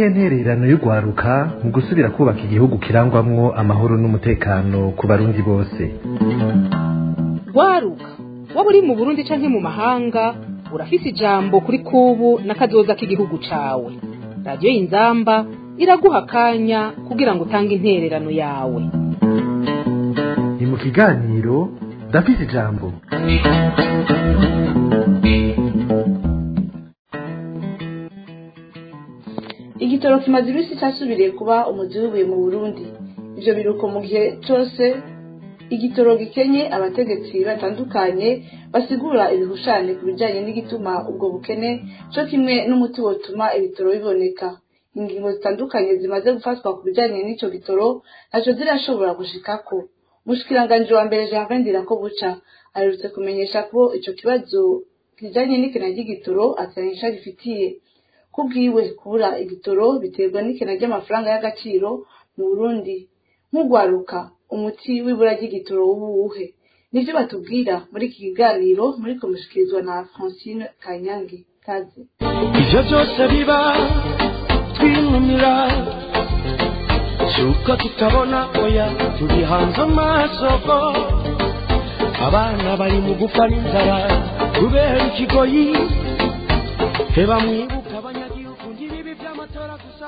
niyihe ntererano y'urwaruka mu gusubira kubaka igihugu kirangwamwo amahoro n'umutekano ku barundi bose rwaruka waba uri mu burundi canke mu mahanga urafise ijambo kuri kubu n'akazoza k'igihugu cawe radiyo y'inzamba iraguha akanya kugira ngo utange intererano yawe ni mu kiganiro ndafise ijambo igitoro kimaze iminsi cyasubiriye kuba umuzi w'ibuye mu burundi ivyo biruko mu gihe cose igitoro gikenye abategetsi batandukanye basigura ibihushane ku bijanye n'igituma ubwo bukene co kimwe n'umuti wotuma ibitoro biboneka ingingo zitandukanye zimaze gufatwa ku bijanye n'ico gitoro ntaco zirashobora gushikako umushikiranganji wa mbere Jean Ndirako buca aherutse kumenyesha ko ico kibazo kijanye n'ikena ry'igitoro atanisha gifitiye kubwiwe kubura igitoro biterwa n'ikena ry'amafaranga y'agaciro mu Burundi nk'ugwaruka umuti w'ibura ry'igitoro w'uwuhe nivyo batubwira muri iki kiganiro muri kumushikirizwa na Francine Kanyange kaze ivyo byose biba twinumira suko tutabona oya turi hanze amasoko abana bari mu gupfa n'inzara kubera ikigoyi heba mwibuka abanyagihugu ngibibi vy'amatora gusa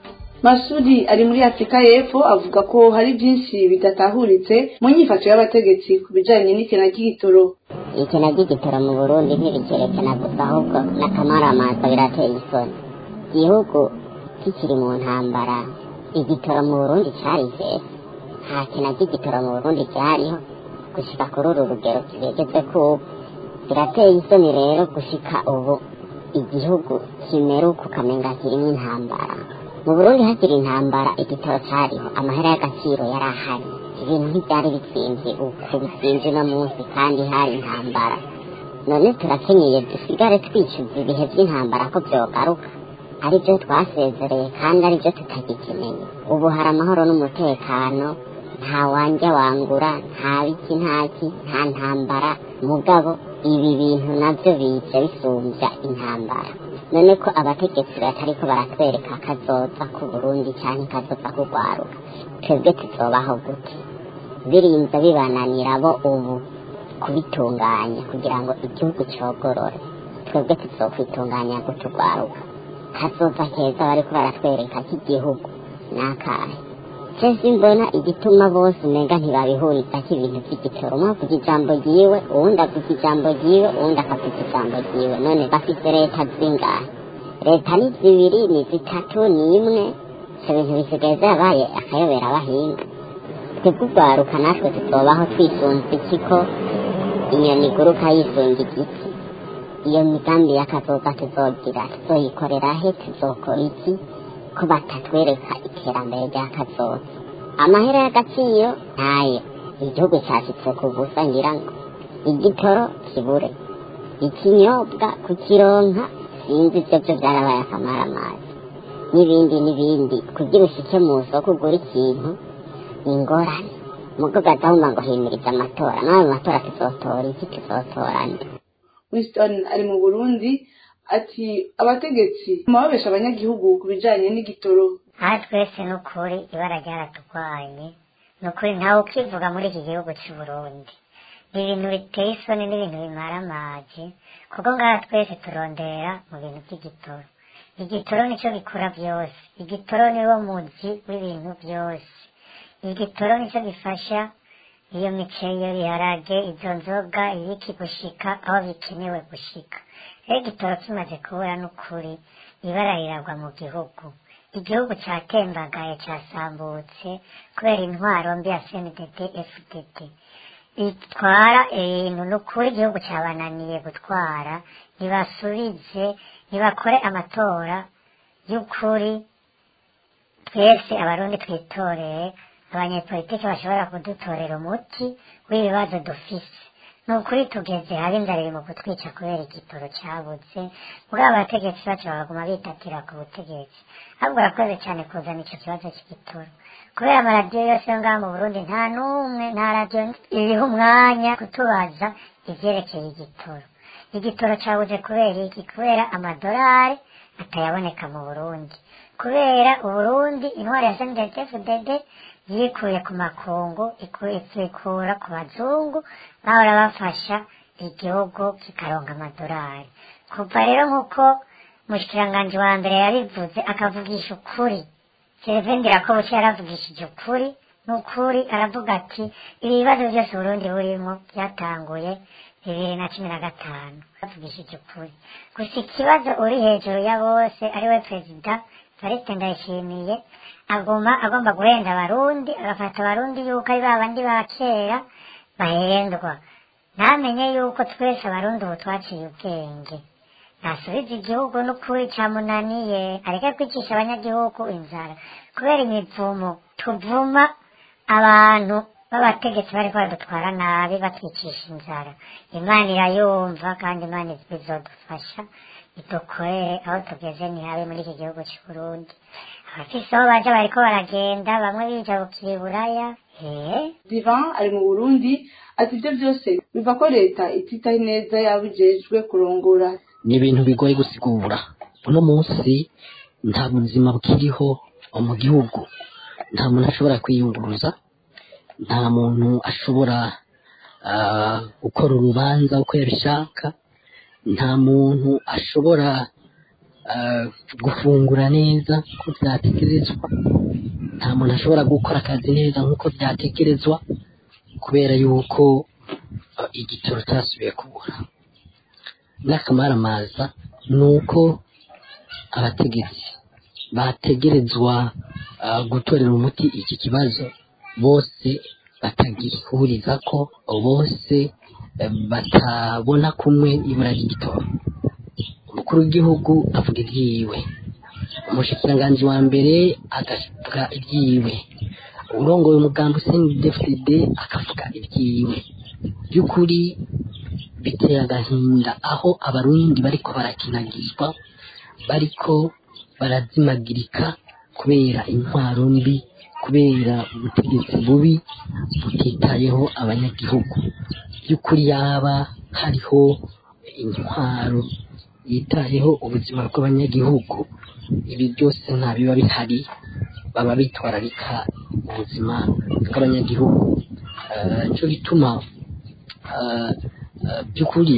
Masudi ari muri Afrika y'Epfo avuga ko hari byinshi bidatahuritse mu nyifato y'abategetsi ku bijanye n'ikena ry'igitoro ikena ry'igitoro mu burundi ntibikerekana gusa ahubwo n'akamaramaza birateye isoni igihugu kikiri mu ntambara igitoro mu burundi carize nta kena ry'igitoro mu burundi ryariho gushika kuri uru rugero kigegeze kubu birateye isoni rero gushika ubu igihugu kimeruka ukamenga kirimo intambara mu burundi hakiri intambara igitoro cariho amahera y'agaciro yari ahari ibintu ntibyari bitsinze uku bitsinze uno munsi kandi hari intambara none turakenyeye dusigare twicuza ibihe by'intambara ko byogaruka aribyo twasezereye kandi aribyo tutagikeneye ubu hari amahoro n'umutekano nta wanjya wangura nta biki ntaki nta ntambara mugabo ibi bintu nabyo biza bisumbya intambara none ko abategetsi batariko baratwereka kazoza ku burundi cyangwa kazoza kugwaruka twebwe tuzobaho gute birinza bibananira bo ubu kubitunganya kugira ngo igihugu cogorore twebwe tuzokwitunganya gutugwaruka kazoza keza bariko baratwereka k'igihugu nakahe cese mbona igituma bose umenga ntibabihuriza ibintu by'igitoro umwe avuga ijambo ryiwe uwundi avuga ijambo ryiwe uwundi akavuga ijambo ryiwe none bafise leta zingahe leta ni zibiri ni zitatu ni imwe ivyo bintu bisigaye vyabaye akayobera abahinga twebwe ugwaruka natwe tuzobaho twisunze ikiko inyoni iguruka yisunga igiti iyo migambi y'akazoza tuzogira tuzoyikorera he tuzokora iki ko batatwereka iterambere ry'akazoza amahera y'agaciro ntayo igihugu cyashitse ku busa ngira ngo igitoro kibure ikinyobwa kukironka sinzi ibyo byo byarabaye akamaramazi n'ibindi n'ibindi kugira ushike mu isoko ugura ikintu ni ingorane mugo gadahuma ngo himiriza amatora n'ayo matora tuzotora iki tuzotora nde Winston ari mu Burundi ati abategetsi mababesha abanyagihugu ku bijanye n'igitoro aha twese ni ukuri ibara ryaratugwanye ni ukuri ntawe ukivuga muri iki gihugu cy'u Burundi ni ibintu biteye isoni n'ibintu bimara amazi kuko ngaha twese turondera mu bintu by'igitoro igitoro nicyo gikora byose igitoro niwo muzi w'ibintu byose igitoro nicyo gifasha iyo miceri iyo biharage izo nzoga ibiki gushika aho bikenewe gushika rero igitoro kimaze kubura n'ukuri ibara riragwa mu gihugu igihugu cyatembagaye cyasambutse kubera intwaro mbi ya cndd fdd itwara ibintu n'ukuri igihugu cyabananiye gutwara ntibasubize ntibakore amatora y'ukuri twese abarundi twitoreye abanyepolitiki bashobora kudutorera umuti w'ibibazo dufise ni ukuri tugeze habi inzara iri mu kutwica kubera igitoro cyabuze muri abategetsi bacu baguma bitatira ku butegetsi ahubwo urakoze cyane kuzana icyo kibazo cy'igitoro kubera amaradiyo yose yo ngaha mu burundi nta n'umwe nta radiyo iriho umwanya kutubaza ivyerekeye igitoro igitoro cyabuze kubera iki kubera amadolari atayaboneka mu burundi kubera uburundi intwari ya sndfdd yikuye ku makungu iku- ikikura ku bazungu bahora bafasha igihugu kikaronka amadolari kuva rero nk'uko umushikiranganji wa mbere yabivuze akavugisha ukuri serevendera ko buke yaravugishije ukuri n'ukuri aravuga ati ibi bibazo byose uburundi burimo byatanguye bibiri na cumi na gatanu bavugishije ukuri gusa ikibazo uri hejuru ya bose ari we perezida Evariste Ndayishimiye aguma agomba guhenda abarundi agafata abarundi yuko ari ba bandi ba kera bahendwa ntamenye yuko twese abarundi ubu twaciye ubwenge ntasubize igihugu n'ukuri cyamunaniye areke kwicisha abanyagihugu inzara kubera imivumo tuvuma abantu b'abategetsi bariko badutwara nabi batwicisha inzara imana irayumva kandi imana izodufasha idukorere aho tugeze ni habi muri iki gihugu c'uburundi abafise aho baja bariko baragenda bamwe bijabukira iburaya ee divan ari mu burundi ati ibyo byose biva ko leta ititaho neza yabijejwe kurongora ni ibintu bigoye gusigura uno munsi nta buzima bukiriho mu gihugu nta muntu ashobora kwiyunguruza nta muntu ashobora ah, gukora urubanza uko yabishaka nta muntu ashobora ah, gufungura neza uko byatekerezwa nta muntu ashobora gukora akazi neza nk'uko byatekerezwa kubera yuko ah, igitoro cyasubiye kubura n'akamaramaza ni uko abategetsi bategerezwa ah, gutorera umuti iki kibazo bose batagihuriza ko bose eh, batabona kumwe ibura ry'igitoro umukuru w'igihugu avuga ibyiwe umushikiranganji wa mbere agavuga ibyiwe urongoye umugambi cndfd akavuga ibyiwe by'ukuri biteye agahinda aho abarundi bariko barakinagizwa bariko barazimagirika kubera intwaro mbi kubera ubutegetsi bubi butitayeho abanyagihugu by'ukuri yaba hariho intwaro yitayeho ubuzima bw'abanyagihugu ibi byose nta biba bihari baba bitwararika ubuzima bw'abanyagihugu Eh, nico gituma eh, eh, by'ukuri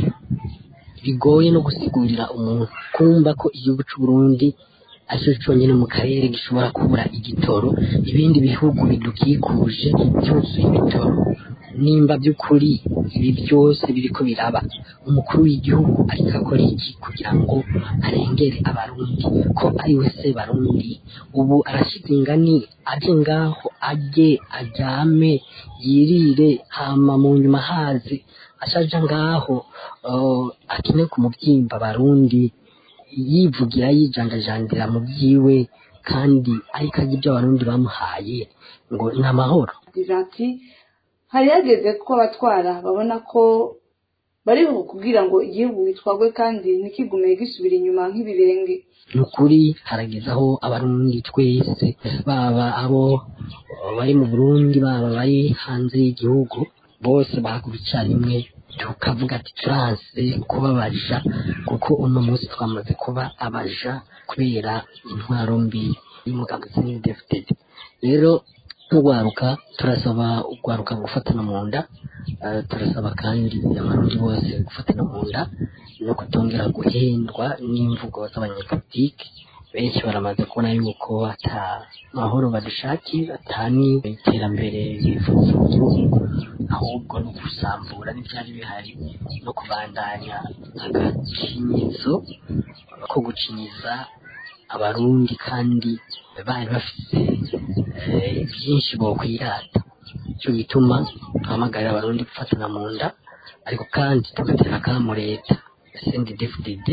bigoye no gusigurira umuntu kumva ko igihugu cy'u Burundi aricyo cyonyine mu karere gishobora kubura igitoro ibindi bihugu bidukikuje byuzuye ibitoro nimba by'ukuri ibi byose biriko biraba umukuru w'igihugu ariko akora iki kugira ngo arengere abarundi ko ari we se barundi ubu arashize ingani aje ngaho ajye aryame yirire hama mu nyuma haze ashaja ngaho uh, akine ku mubyimba barundi yivugira yijandajandira mu byiwe kandi ariko ajya ibyo abarundi bamuhaye ngo ni amahoro divan ati hari hageze ko abatwara babona ko bari kugira ngo igihugu gitwagwe kandi ntikigume gisubira inyuma nk'ibirenge ni ukuri harageze aho abarundi twese baba abo bari mu burundi baba bari hanze y'igihugu bose bahagurukira rimwe tukavuga ati turanse kubabaja kuko uno munsi twamaze kuba abaja kubera intwaro mbi y'umugabo sinidefitedi rero nk'urwaruka turasaba urwaruka gufatana mu nda eh, turasaba kandi abarundi bose gufatana mu nda no kutongera guhendwa n'imvugo z'abanyepolitiki benshi baramaze kubona yuko ata mahoro badushakiye ata n'iterambere bifuza mu gihugu ahubwo no gusambura n'ibyari bihari no kubandanya agacinyizo ko gucinyiza abarundi kandi bari bafite eh, byinshi bokwirata cyo gituma tuhamagarira abarundi gufatana mu nda ariko kandi tugatera akamo leta sendedefudede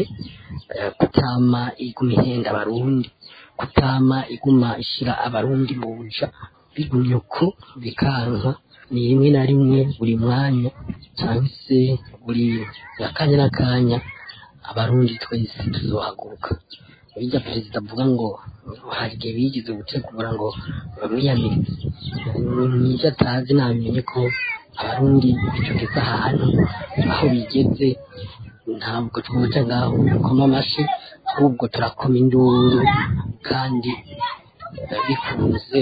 kutama iguma ihenda abarundi kutama iguma ishira abarundi mu buja bigumye uko bikanka ni rimwe na rimwe buri mwanya cyangwa se buri akanya n'akanya abarundi twese tuzohaguruka bijya perezida avuga ngo hari igihe bigeze gutegura ngo bamwiyamirize n'ibyo atazi namenye ko abarundi bicogeze ahantu aho bigeze ntabwo tuje ngaho dukoma amashyi ahubwo turakoma induru kandi bikunze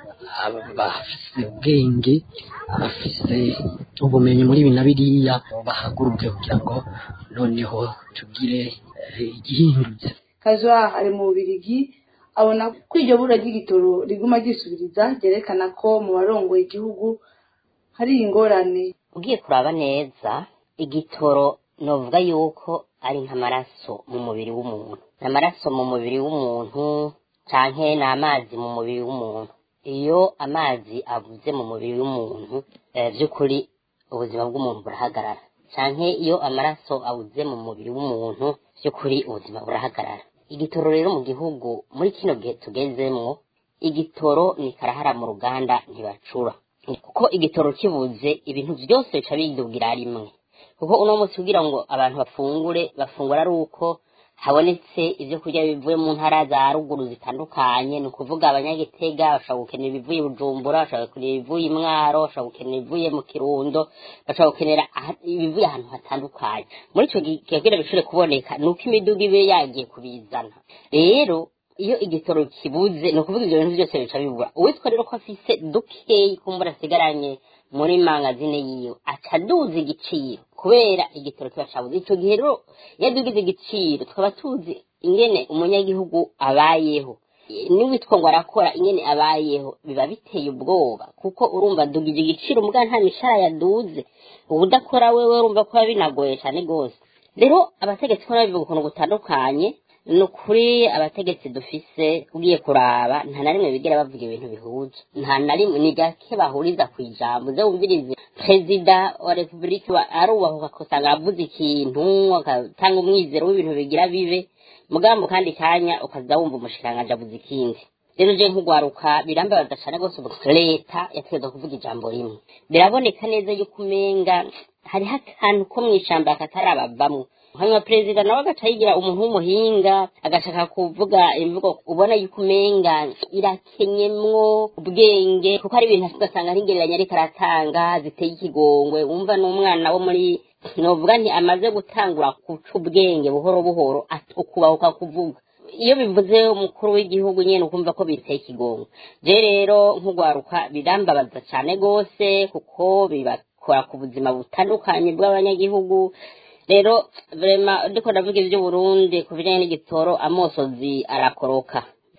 abafise ubwenge abafise ubumenyi muri ibi na biriya bahaguruke kugira ngo noneho tugire eh, igihindutse kazwa ari mu bubirigi abona ko iryo bura ry'igitoro riguma ryisubiriza ryerekana ko mu barongoye igihugu hari ingorane ugiye kuraba neza igitoro novuga yuko ari nk'amaraso mu mubiri w'umuntu ni amaraso mu mubiri w'umuntu canke ni amazi mu mubiri w'umuntu iyo amazi abuze mu mubiri w'umuntu eh, by'ukuri ubuzima bw'umuntu burahagarara canke iyo amaraso abuze mu mubiri w'umuntu by'ukuri ubuzima burahagarara igitoro rero mu gihugu muri kino gihe tugezemwo igitoro ni karahara mu ruganda ntibacura kuko igitoro kibuze ibintu byose bica bidugira rimwe kuko uno munsi kugira ngo abantu bafungure bafungura ari uko habonetse ibyo kurya bivuye mu ntara za ruguru zitandukanye ni ukuvuga abanyagitega bashobora gukenera ibivuye i bujumbura bashobora gukenera ibivuye i mwaro bashobora gukenera ibivuye mu kirundo bashobora gukenera aha- ibivuye ahantu hatandukanye muri icyo gihe kugira bishobore kuboneka ni uko imiduga ibe yagiye kubizana rero iyo igitoro kibuze ni ukuvuga ibyo bintu byose bica bibura uwitwa rero ko afise dukeyi kumbura asigaranye muri mangazine yiwe aca aduza igiciro kubera igitoro kiba cabuze ico gihe rero iyo adugize igiciro tukaba tuzi ingene umunyagihugu abayeho n'uwitwa ngo arakora ingene abayeho biba biteye ubwoba kuko urumva adugije igiciro mbwa nta mishara yaduze ubudakora wewe urumva ko biba binagoye cane gose rero abategetsi ko nabivuga ukuntu gutandukanye ni ukuri abategetsi dufise ugiye kuraba nta na rimwe bigera bavuga ibintu bihuje nta na rimwe ni gake bahuriza ku ijambo uze wumvirize perezida wa repubulika wa- arubahuka ugasanga avuze ikintu agatanga umwizero w'ibintu bigira bibe mugambo kandi kanya ukaza wumva umushikiranganji avuze ikindi rero je nk'ugwaruka birambabaza cane rwose ubu leta yategetswe kuvuga ijambo rimwe biraboneka neza yuko umenga hariho akantu ko mw'ishamba katarabavamwo hanyuma perezida nawe agaca yigira umuntu w'umuhinga agashaka kuvuga imvugo ubona yuko umenga irakenyemwo ubwenge kuko hari ibintu ugasanga nk'ingereranya ariko aratanga ziteye ikigongwe wumva n'umwana wo muri novuga nti amaze gutangura guca ubwenge buhoro buhoro ukubahuka kuvuga iyo bivuze umukuru w'igihugu nyene ukumva ko biteye ikigongo je rero nk'ugwaruka birambabaza cane gose kuko bibakora ku buzima butandukanye bw'abanyagihugu rero vrema ndiko ndavuga ivy'uburundi ku bijanye n'igitoro amosozi arakoroka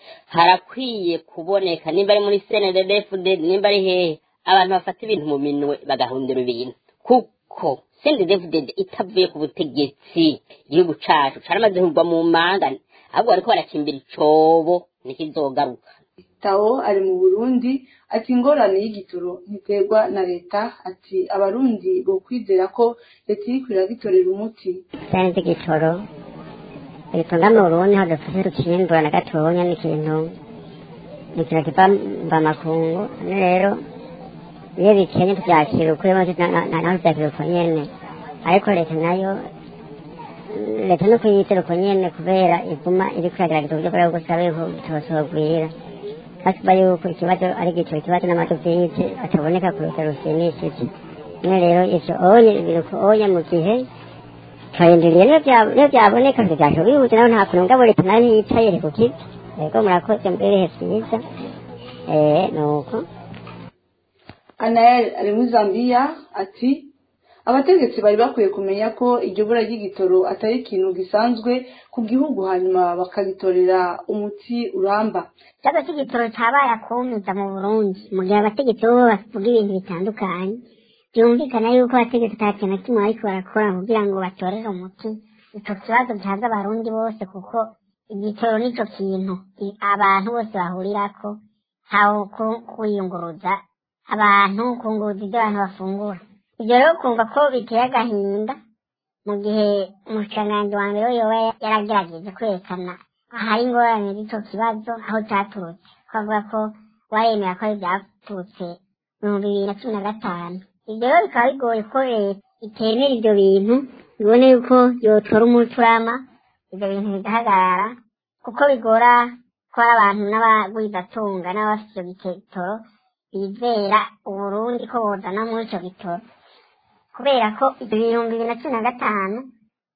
harakwiye kuboneka nimba ari muri cndfd nimba ari hehe abantu bafata ibintu mu minwe bagahundura ibintu kuko cndfd itavuye ku butegetsi igihugu cacu caramaze kugwa mu manga ahubwo bariko baracimbira icobo nikizogaruka tawo ari mu burundi ati ingorane y'igitoro ntiterwa na leta ati abarundi bokwizera ko leta iriko iragitorera umuti cyane igitoro igitunga mu burundi aho dufashe tukimbura na gatonya ni ikintu ni ikintu kiva mba makungu none rero iyo bikenye tubyakira ukuri maze naho tubyakira uko nyene ariko leta nayo leta no kuyitera uko nyene kubera iguma iri kuragerageza uburyo bwayo bwose abe bitosogwira hasiba yuko ikibazo ari igiciro ikibazo n'amadovize ataboneka ku rugero rushimishije none rero ivyo onye biruko onye mu gihe turarindiriye niyo bya- niyo byaboneka ntibyaje bihuze naho nta kuntu ngabo leta nayo ntiyicaye iri kukiza yego murakoze mbere ibihe vyiza eh nuko anael ari muri zambiya ati abategetsi bari bakwiye kumenya ko iryo bura ry'igitoro atari ikintu gisanzwe ku gihugu hanyuma bakagitorera umuti uramba ikibazo cy'igitoro cyabaye akumiza mu burundi mu gihe abategetsi bo bavuga ibintu bitandukanye byumvikana yuko abategetsi nta kintu na kimwe bariko barakora kugira ngo batorere umuti ico kibazo gihaza abarundi bose kuko igitoro nico kintu i- abantu bose bahurirako ntawe ku- kwiyunguruza abantu kunguruza ibyo abantu bafungura ibyo rero kumva ko biteye agahinda mu gihe umushikiranganji wa mbere we yoba yaragerageje kwerekana ahari ingorane z'ico kibazo aho caturutse twavuga ko waremera ko ari vyaturutse mu bihumbi bibiri na cumi na gatanu ibyo rero bikaba bigoye ko leta itemera ivyo bintu ibone yuko yotora umuturama ivyo bintu bigahagarara kuko bigora ko hari abantu n'abagwizatunga n'abafite ivyo gitoro bizera uburundi ko bozana muri ico gitoro kubera ko ibihumbi bibiri na cumi na gatanu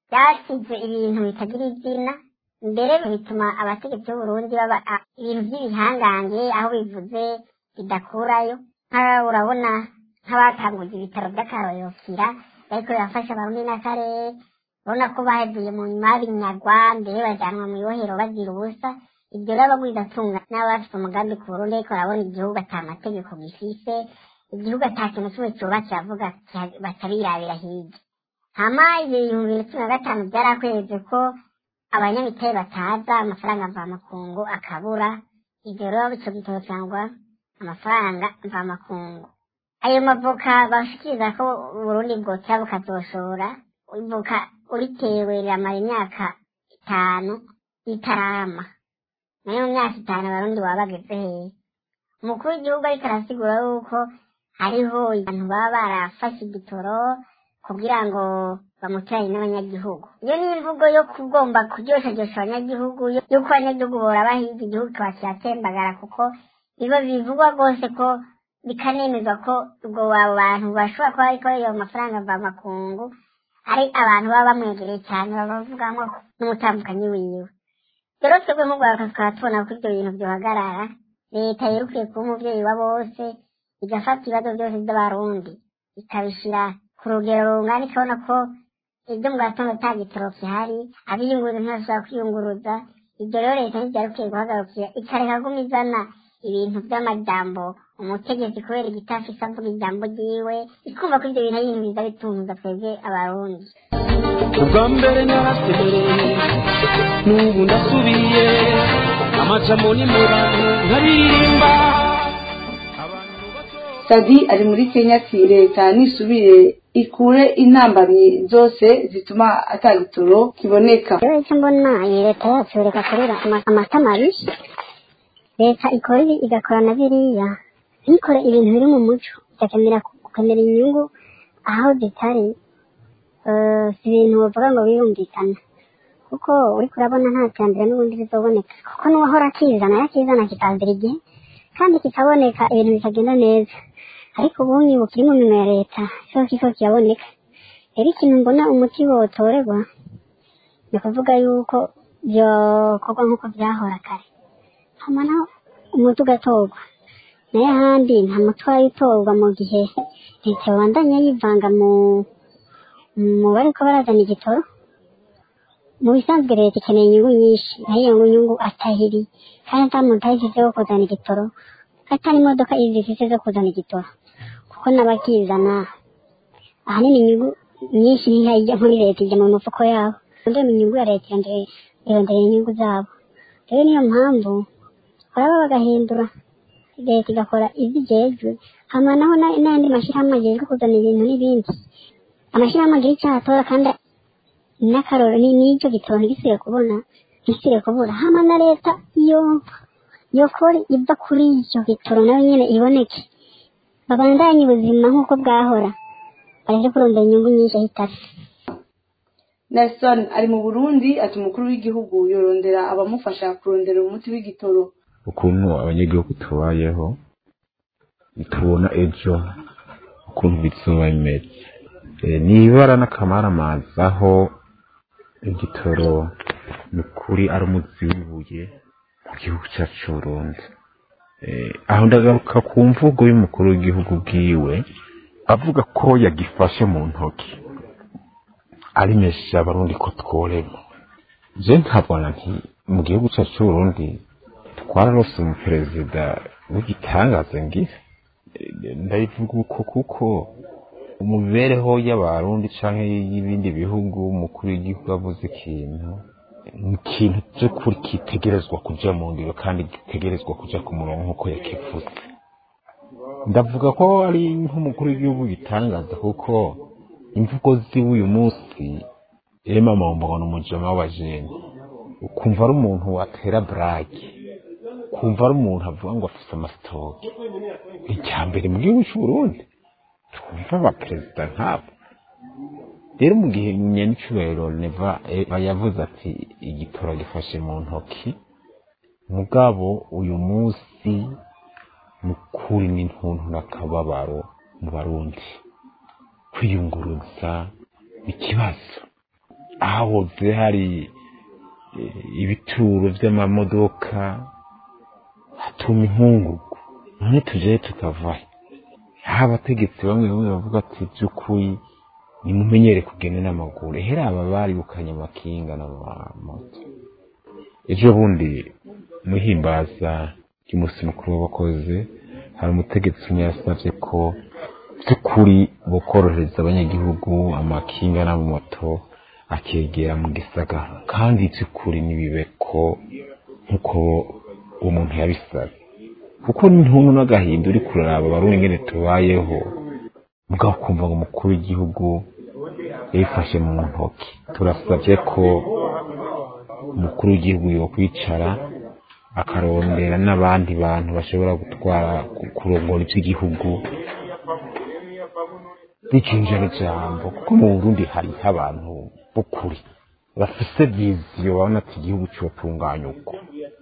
byasize ibintu bitagira izina mbere bituma abategetsi b'uburundi baba a- ibintu by'ibihangange aho bivuze bidakurayo nk'aba urabona nk'abatanguza ibitaro by'akarorokira ariko birafasha abarundi n'akarere urabona ko bahevuye mu nyuma binyagwa mbere bajyanwa mu ibohero bazira ubusa ibyo rero bagwidatunga n'abafite umugambi ku burundi ariko barabona igihugu ata mategeko gifise igihugu ata kintu kimwe cyubatse avuga batabirabira hirya hama ibihumbi bibiri na cumi na gatanu byarakweze ko abanyamitari bataza amafaranga mvamakungu akabura ibyo rero ico gitabo cyangwa amafaranga mvamakungu ayo mavoka bashikiriza ko uburundi bwotera bukazoshora ivoka uritewe riramara imyaka itanu ritarama nayo mu myaka itanu abarundi baba bageze hehe umukuru w'igihugu ariko arasigura yuko hariho abantu baba barafashe igitoro kugira ngo bamuteranye n'abanyagihugu iyo ni imvugo yo kugomba kuryoshajyosha abanyagihugu yo- yuko abanyagihugu bora bahiga igihugu kikaba kiratembagara kuko biba bivugwa rwose ko bikanemezwa ko ubwo abo bantu bashobora kuba ariko ayo mafaranga mvamakungu ari abantu baba bamwegereye cyane babavugamo n'umutambukanyi wiwe rero twebwe nk'urwaruka tukaba tubona ko ibyo bintu byohagarara leta yerukwiye kuba umubyeyi wa bose igafata ibibazo byose by'abarundi ikabishyira ku rugero rungana ikabona ko ibyo mu gatondo nta gitoro gihari abiyunguruza ntibashobora kwiyunguruza ibyo rero leta ntibyari ikwiye guhagarukira ikareka guma izana ibintu by'amajambo umutegetsi kubera igitafise avuga ijambo ryiwe ikumva ko ibyo bintu ari ibintu biza bitunguza twebwe abarundi ubwa mbere narasemereye n'ubu ndasubiye amajambo ni mu bantu nkaririmba sadi ari muri kenya ati leta nisubire ikure intambamyi zose zituma atagitoro kiboneka rero icyo mbona iyi leta yacu reka kurira ama- amata mabi leta ikora ibi igakora na biriya ntikore ibintu biri mu muco igakenera gukenera inyungu aho zitari eh, si ibintu bavuga ngo birumvikana kuko uriko urabona nta terambere n'ubundi rizoboneka kuko n'uwahora akizana yakizana kikazira igihe kandi kikaboneka ibintu bikagenda neza ariko ubundi ubu kiri mu minwe ya leta cyo kiko kiraboneka rero ikintu mbona umuti wotorerwa ni ukuvuga yuko byokorwa nk'uko byahora kare hama naho umuti ugatorwa nayo ahandi nta muti wayo utorwa mu gihe leta yabandanya yivanga mu mu bariko barazana igitoro mu bisanzwe leta ikeneye inyungu nyinshi nayo iyo nyungu atahiri kandi ata muntu ayifise wo kuzana igitoro atari imodoka izifise zo kuzana igitoro kuko n'abakizana ahanini inyungu nyinshi ntihayijya muri leta ijya mu mifuko yabo ndetse inyungu ya leta irondera irondera inyungu zabo rero niyo mpamvu baraba bagahindura leta igakora ibyo ijejwe hama naho na- n'ayandi mashyirahamwe agejwe kuzana ibintu n'ibindi amashyirahamwe agira icyo atora kandi n'akaroro ni- n'icyo gitoro ntigisire kubona ntigisire kubura hama na leta iyo yokora iva kuri icyo gitoro nayo nyine iboneke babandanye ubuzima nk'uko bwahora bareke kurondera inyungu nyinshi aho itari nelson ari mu burundi ati umukuru w'igihugu yorondera abamufasha kurondera umuti w'igitoro ukuntu abanyagihugu tubayeho tubona ejo ukuntu bizuba bimeze Eh, ni ibara n'akamaramaza aho igitoro ni ukuri ari umuzi w'ibuye mu gihugu cyacu c'uburundi Eh, aho ndagaruka ku mvugo y'umukuru w'igihugu bwiwe avuga ko yagifashe mu ntoki arimesheje abarundi ko tworema je nkabona nti mu gihugu cyacu c'uburundi twararose umuperezida w'igitangaza ngize Eh, ndabivuga uko kuko mu mibereho y'abarundi canke y'ibindi bihugu umukuru w'igihugu avuze ikintu ni ikintu by'ukuri kitegerezwa kuja mu ngiro kandi gitegerezwa kuja ku murongo nk'uko yakivuze ndavuga ko ari nk'umukuru w'igihugu gitangaza kuko imvugo ziwe uyu munsi irimo amambona umujama w'abajeni ukumva ari umuntu watera burage kumva ari umuntu avuga ngo afite amasitoke icya mbere mu gihugu cy'uburundi twumva abaperezida nk'abo rero mu gihe nyanicubahiro neva eva yavuze ati igitoro gifashe mu ntoki mugabo uyu munsi ni ukuri n'intuntu n'akababaro mu barundi kwiyunguruza ni ikibazo hahoze hari eh, ibituro vy'amamodoka hatuma inkungugu none tujayo tukavahe ha abategetsi bamwe bamwe bavuga ati by'ukuri nimumenyere kugenda n'amaguru hera aba baribukanye amakinga n'amamoto ejo bundi muhimbaza ry'umunsi mukuru w'abakozi hari umutegetsi umwe yasavye ko by'ukuri bokorohereza abanyagihugu amakinga n'amamoto akegera mu gisagara kandi by'ukuri nibibe ko nk'uko umuntu yabisabye kuko n'intuntu n'agahinda uri kuraraba abarundi ingene tubayeho mugabo kumva ngo umukuru w'igihugu yifashe mu ntoki turasabye ko umukuru w'igihugu yokwicara akarondera n'abandi bantu bashobora gutwara ku- kurongora iby'igihugu bikinjira ijambo kuko mu burundi hariho abantu b'ukuri bafise viziyo babona ati igihugu cyotunganya uko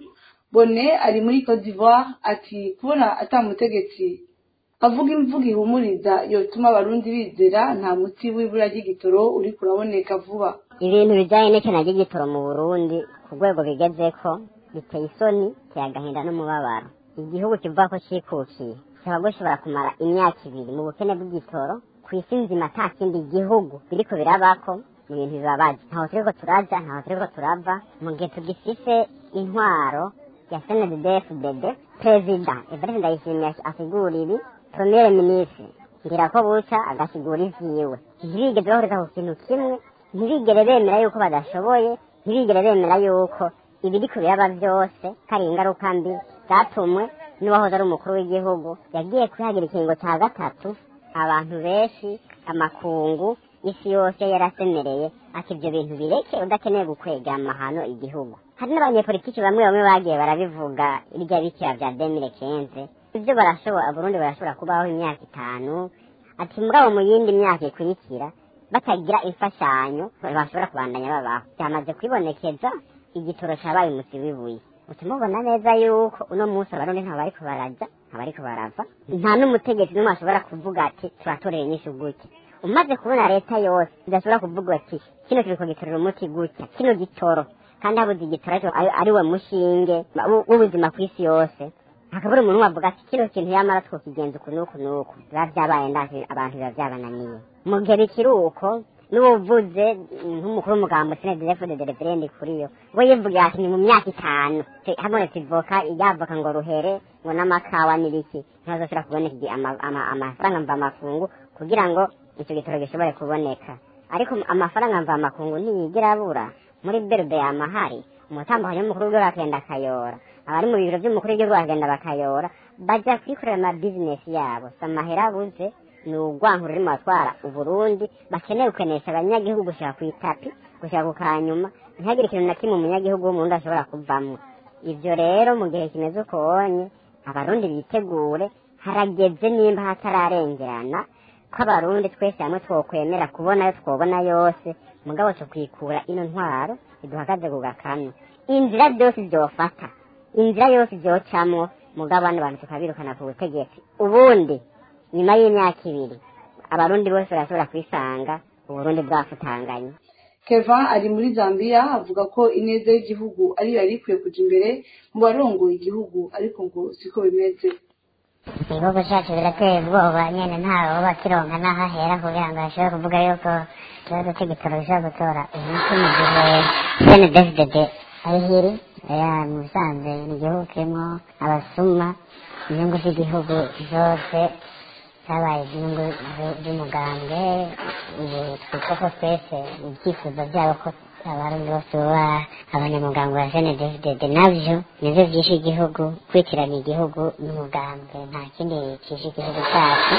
bone ari muri cote d'ivoire ati kubona atamutegetsi avuga imvugo ihumuriza yotuma abarundi bizera nta muti w'ibura ry'igitoro uri kuraboneka vuba ibintu bijyanye n'ikena ry'igitoro mu burundi ku rwego bigezeko biteye isoni biteye agahinda n'umubabaro igihugu kivuga ko cyikukiye kikaba gishobora kumara imyaka ibiri mu bukene bw'igitoro ku isi nzima ata kindi gihugu biriko birabako ni ibintu bibabaje ntaho turiko turaja ntaho turiko turava mu gihe tugifise intwaro ya snddfdd perezida evariste ndayishimiye asigura ibi premier ministre ngira ko buca agasigura ivyiwe ntibigeze bahuriza ku kintu kimwe ntibigere bemera yuko badashoboye ntibigere bemera yuko ibiriko biraba byose kari ingaruka mbi zatumwe n'uwahoze ari umukuru w'igihugu yagiye kwihagira ikingo cya gatatu abantu benshi amakungu isi yose yarasemereye ati ibyo bintu bireke udakeneye gukwega amahano igihugu hari n'abanyepolitiki bamwe bamwe bagiye barabivuga irya bikira bya demire kenze ibyo barashobora burundi barashobora kubaho imyaka itanu ati mugabo mu yindi myaka ikurikira batagira imfashanyo bashobora kubandanya babaho byamaze kwibonekeza igitoro cyabaye umusi w'ibuye utumubona neza yuko uno munsi abarundi nta bariko baraja nta bariko barava nta n'umutegetsi n'umwe ashobora kuvuga ati turatorera inyishu gutya umaze kubona leta yose idashobora kuvuga ati kino kiriko gitorera umuti gutya kino gitoro kandi habuze igitoro ariko ari- ari we mushinge w- w'ubuzima ku isi yose hakabura umuntu wavuga ati kino kintu yamara twokigenza uku n'uku n'uku biba vyabaye ndazi abantu biba vyabananiye mu gihe bikiri uko n'uwuvuze nk'umukuru w'umugambo sinedefo de referendi kuri yo we yivugira ati ni mu myaka itanu te- habonetse ivoka yavoka ngo ruhere ngo n'amakawa n'ibiki ntihazosubira kuboneka igi- ama- ama- amafaranga mva makungu kugira ngo icyo gitoro gishobore kuboneka ariko amafaranga mva makungu ntiyigera abura muri berbe amahari umutambukanyi w'umukuru w'igihugu akagenda akayora abari mu biro by'umukuru w'igihugu bakagenda bakayora bajya kwikorera ama bizinesi yabo si amahera abuze ni urwankuru rurimo batwara uburundi bakeneye gukenesha abanyagihugu gushyira ku itapi gushyira ku kanyuma ntihagire ikintu na kimwe umunyagihugu w'umurundi ashobora kuvamo ibyo rero mu gihe kimeze uko wonye abarundi bitegure harageze nimba hatararengerana ko abarundi twese hamwe twokwemera kubona ayo twobona yose mugabo cyo kwikura ino ntwaro iduhagaze ku gakanu inzira byose byofata inzira yose byocamwo mugabo bano bantu tukabirukana ku butegetsi ubundi nyuma y'imyaka ibiri abarundi bose barashobora kwisanga uburundi bwafutanganye keva ari muri zambia avuga ko ineza y'igihugu ariyo yari ikwiye kuja imbere mu barongoye igihugu ariko ngo siko bimeze igihugu cyacu birateye ubwoba nyine ntawe uba kironka n'aho ahera kugira ngo ashobore kuvuga yuko ikibazo cy'igitoro gishobora gutora umuti mu gihe sene dfdd ari hiri ya mu bisanzwe ni igihugu kirimo abasuma inyungu z'igihugu zose zabaye inyungu zu- z'umugambwe ubu twitwa ko twese ibyifuzo byabo ko abarundi bose baba abanyamugambwe wa sene dfdd nabyo nivyo vyishe igihugu kwitiranya igihugu n'umugambwe nta kindi cishe igihugu cyacu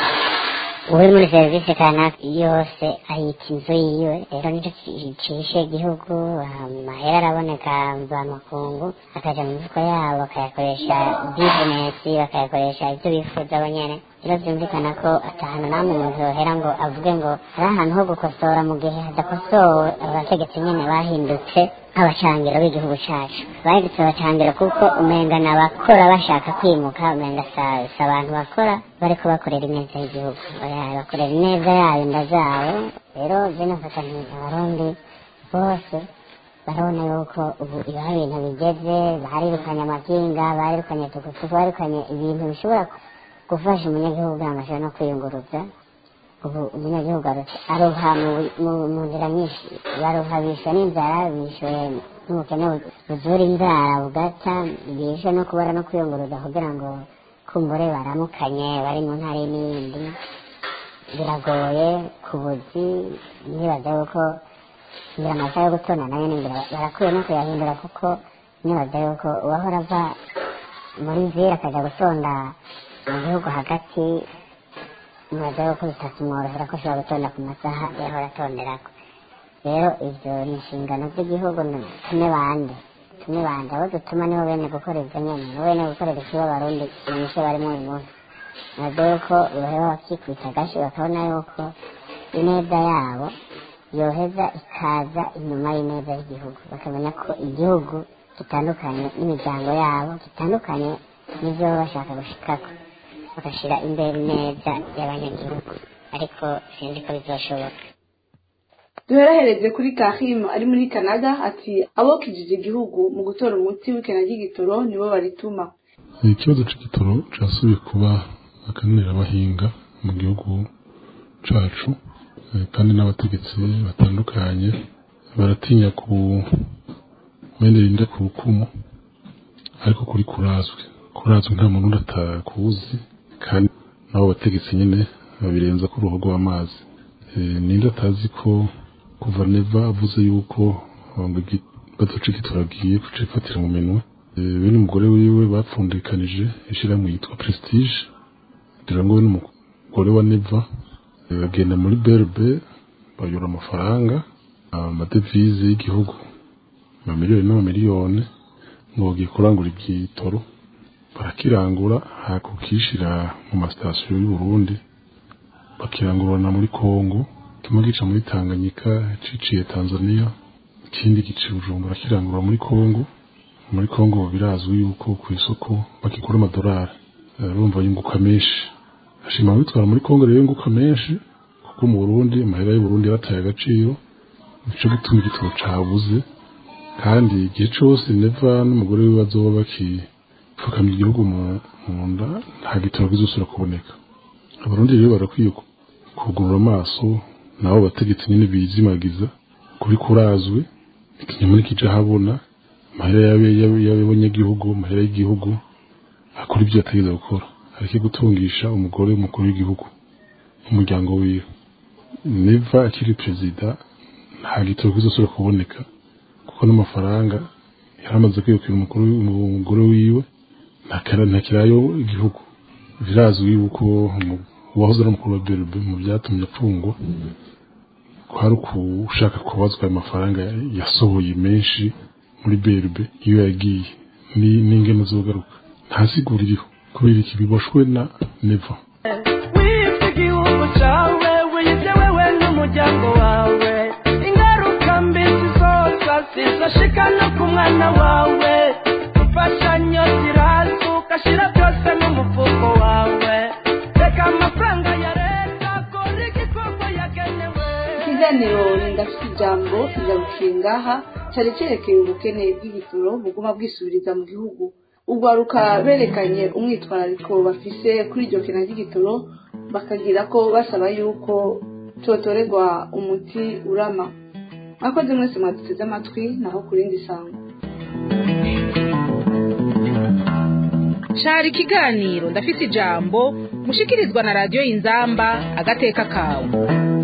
uri muri serivisi kanaka yose ayita inzu yiwe rero nicyo ci- cishe igihugu amahera araboneka mvamakungu akaja mu mifuko yabo bakayakoresha bizinesi bakayakoresha ibyo bifuza bo nyene rero byumvikana ko atahana namwe umuntu yohera ngo avuge ngo hari ahantu ho gukosora mu gihe hadakosowe abategetsi nyene bahindutse abacangiro b'igihugu cacu bahindutse abacangiro kuko umenga ni abakora bashaka kwimuka umenga sa- si abantu bakora bariko bakorera ineza y'igihugu Oya, bakorera ineza yayo nda zabo rero je nafata nti abarundi bose barabona yuko ubu iyo hari ibintu bigeze barirukanye amakinga barirukanye tukutuku barirukanye ibintu bishobora gufasha umunyagihugu kugira ngo ashobore no kwiyunguruza ubu umunyagihugu aruha mu nzira nyinshi baruha bishwe n'inzara bishwe n'ubukene buzura inzara bugaca bishwe no kubara no kwiyunguruza kugira ngo kumbure baramukanye bari mu ntara n'iyindi biragoye ku buzi nibaza yuko ngira amasaha yo gutona nayo ningira barakwiye no kuyahindura kuko nibaza yuko uwahora ava muri nzira akajya gutonda mu gihugu hagati nibaza yuko bitakimworohera ko ashobora gutonda ku masaha yahora atonderako rero ibyo ni inshingano z'igihugu tume bande tume bande abo dutuma nibo bene gukora ibyo nyene nibo bene gukorera ikiba abarundi imishe barimo uyu munsi nibaza yuko baheba bakikubita agashi bakabona yuko ineza yabo yoheza ikaza inyuma y'ineza y'igihugu bakamenya ko igihugu gitandukanye n'imiryango yabo gitandukanye n'ibyo baba bashaka gushikako bagashyira imbere neza y'abanyagihugu ariko sinzi ko bizashoboka duherahereze kuri kahimu ari muri canada ati abokijije igihugu mu gutora umuti w'ikena ry'igitoro nibo barituma ikibazo cy'igitoro cyasubiye kuba akanira abahinga mu gihugu cacu kandi n'abategetsi batandukanye baratinya ku wenda rinde ku rukumu ariko kuri kurazwi kurazwi nta muntu udatakuzi kandi nabo bategetsi nyine babirenza ku ruhu rw'amazi ninde atazi ko kuva neva avuze yuko baduca igitoro agiye kucifatira mu minwe bene umugore wiwe bapfundikanije ishyirahamwe yitwa prestige kugira ngo we n'umugore wa neva bagenda muri berbe bayura amafaranga amadevize y'igihugu amamiliyoni n'amamiliyoni ngo bagiye kurangura ibyitoro barakirangura hakukishira mu masitasiyo y'u Burundi bakirangurana muri Kongo kimwe gica muri Tanganyika ciciye Tanzania ikindi gica Bujumbura kirangura muri Kongo muri Kongo birazwi yuko ku isoko bakigura amadolari urumva yunguka menshi ashima bitwara muri Kongo rero yunguka menshi kuko mu Burundi amahera y'u Burundi yarataye agaciro nico gituma igitoro cabuze kandi igihe cose neva n'umugore we bazoba bakipfukamye igihugu mu nda nta gitoro kizosubira kuboneka abarundi rero barakwiye kugurura amaso nabo bategetsi nyine bizimagiza kuri kurazwe ikinyoma nikija habona amahera y'abanyagihugu amahera y'igihugu akora ibyo yategeza gukora areke gutungisha umugore w'umukuru w'igihugu umuryango wiwe neva akiri perezida nta gitoro kizosubira kuboneka kuko n'amafaranga yaramaze kwirukira umukuru umugore wiwe ntakirayo igihugu birazwi yuko uwahoze ari umukuru wa berbe mu byatumye apfungwa kwari ushaka kubazwa ayo mafaranga yasohoye menshi muri berbe iyo yagiye n'ingene zogaruka nta sigura iriho kubera iki biboshwe na neva wibye igihugu cyawe wibye wewe n'umuryango wawe ingaruka mbi zizoza zizashika no ku mwana wawe imfashanyo ziraza ugashyira byose mu mufuko wawe reka amafaranga ya leta akora igikorwa yagenewe ikiganiro ndafite ijambo igarukiye ngaha cyari cyerekeye ubukene bw'igitoro buguma bwisubiriza mu gihugu urwaruka berekanye umwitwarariko bafise kuri iryo kena ry'igitoro bakagira ko basaba yuko cyotorerwa umuti urama mwakoze mwese mwaduteze amatwi naho ku rindi sango shara ikiganiro ndafite ijambo mushikirizwa na radiyo y'inzamba agateka kawe